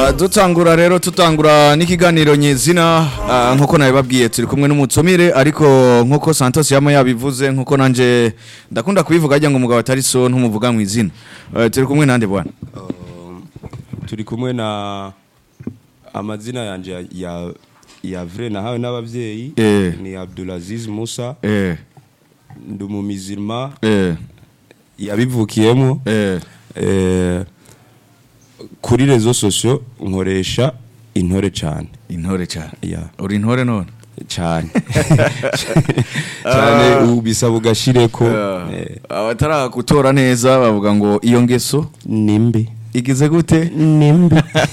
Ah, dutangura rero tutangura n'ikiganiro nyezina ah, nkuko nabibabwiye turi kumwe n'umutumire ariko nkuko Santos yama yabivuze nkuko nanje ndakunda kubivuga ajya ngo umugabo atari so ntumuvuga mu izina Eh, turi kumwe nande bwana turi kumwe na amazina yanje ya, ya, ya vrai nahawe n'abavyeyi Eh. ni Abdulaziz Musa eh ndi umumizirima eh yabivukiyemo eh eh, kuri rezo sosio nkoresha intore cane intore cyane ya uri intore none cane cane ubu bisaba ugashireko eh, abatara gutora neza bavuga ngo iyo ngeso nimbi igize gute nimbi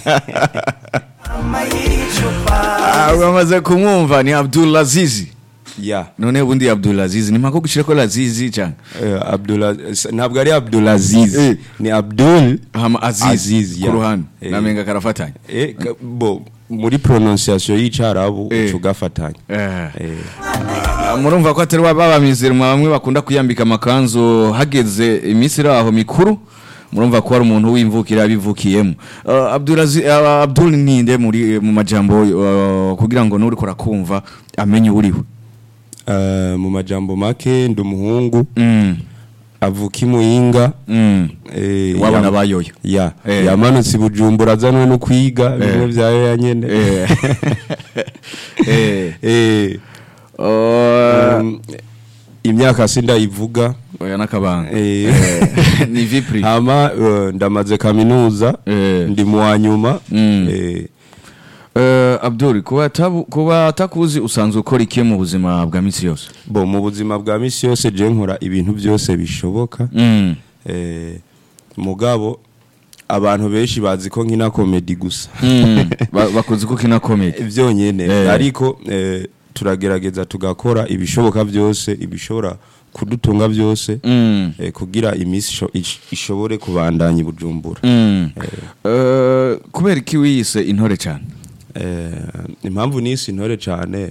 Ah, bamaze kumwumva ni Abdulaziz ya none ubundi Abdulaziz ni mpako gushira ko Lazizi cyane eh, Abdula ntabwo ari Abdulaziz Eh. ni Abdul hama Aziz, Aziz, ku ya. ruhande Eh. namenga karafatanya Eh, ka- bo muri prononciation y'icarabu Eh. uca ugafatanya eh. Eh, Ah, murumva ko atari babamizirima bamwe bakunda kuyambika amakanzu hageze iminsi iri aho mikuru murumva ko hari umuntu w'imvukira yabivukiyemo uh, Abdulaziz uh, Abdul ninde muri mu majambo uh, kugira ngo nuri kumva amenye uriwe eh, mu majambo make ndi umuhungu mm. avuka imuyinga mm. eh, wabona yam- bayoyo ya Eh. yamanutse i bujumbura azanwe no kwiga bimwe vyayo ya nyene eh. eh. Eh, Uh, um, imyaka sindayivuga oya nakabanga Eh. Eh, ni vipri hama eh, ndamaze kaminuza Eh. ndi mu wa nyuma Mm. eh, Uh, Abdul kuba atabu- kuba atakuzi usanzwe ukora iki mu buzima bwa misi yose bo mu buzima bwa misi yose je nkora ibintu byose bishoboka mm. eh, mugabo abantu benshi bazi ko nkina komedi gusa mm. Ba- bakuzi ko kina comedy byonyene Eh. ariko eh, turagerageza tugakora ibishoboka byose ibishobora kudutunga byose mm. eh, kugira imisi isho- ish- ishobore kubandanya i bujumbura mm. Uh, kubera iki wiyise intore cyane eh, impamvu nisi intore cyane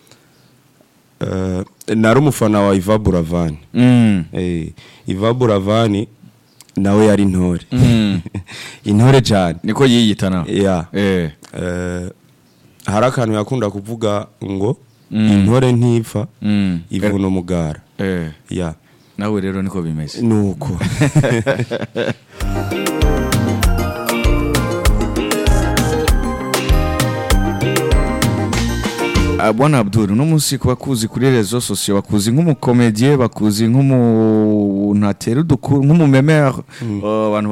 eh, nari umufana wa Iva Buravani mm. eh, Iva Buravani nawe yari intore mm. intore cyane niko yiyita nawe ya eh. eh, hari akantu yakunda kuvuga ngo Mm. intore ntipfa mm. ivuna umugara eh. ya nawe rero niko bimeze nuko Ah, bwana Abdul uno munsi kuba kuzi kuri rezo sosiyo bakuzi nk'umukomediye bakuzi nk'umuntu atera udukuru nk'umumemere uh, abantu